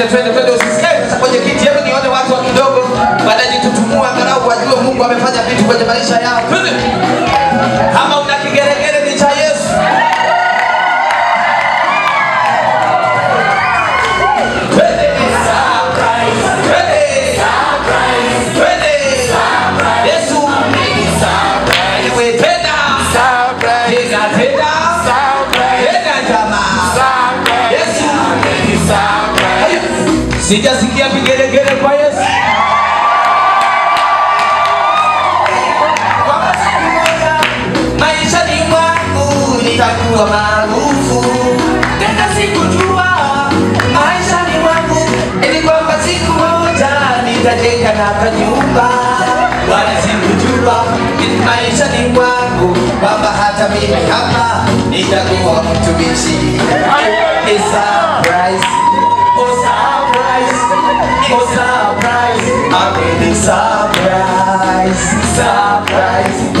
twende twende, usisikae sasa kwenye kiti. Hebu nione watu wa kidogo, baadaye jitutumua angalau wajue Mungu amefanya vitu kwenye maisha yao. Twende. Kama una kigeregere ni cha Yesu. Twende. Twende. Twende. Yesu. Ewe tena. Tena, tena. Tena jamaa. Yesu. Haya. Sijasikia vigelegele kwa Yesu. Kwamba siku moja maishani mwangu nitakuwa maarufu. Tena sikujua maishani mwangu ili kwamba siku moja nitajenga na kanyumba. Wala sikujua maishani mwangu kwamba hata mimi hapa nitakuwa mtumishi. It's surprise. Oh surprise. Oh surprise. I'm really surprise. Surprise.